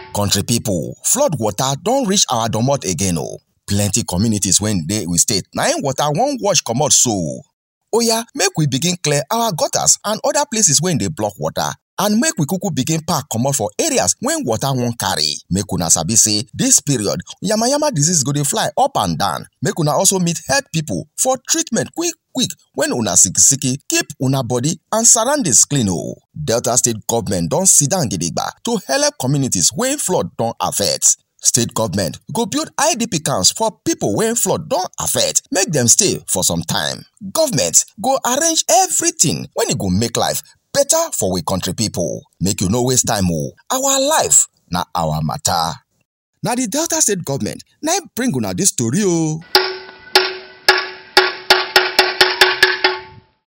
country pipo flood water don reach our domot again o plenty communities wey dey we state na im water wan wash comot so oya make we begin clear our gutters and oda places wey dey block water and make we kuku begin pack comot for areas wey water wan carry make una sabi say dis period yamayama disease go dey fly up and down make una also meet health pipo for treatment quick quick when una sick sick keep una body and surroundings clean o delta state government don sidon gidigba to help communities wey flood don affect state government go build idp camps for pipo wey flood don affect make dem stay for some time government go arrange everything wey e go make life better for we country pipo make you no waste time o our life na our matter na di delta state government na im bring una dis tori o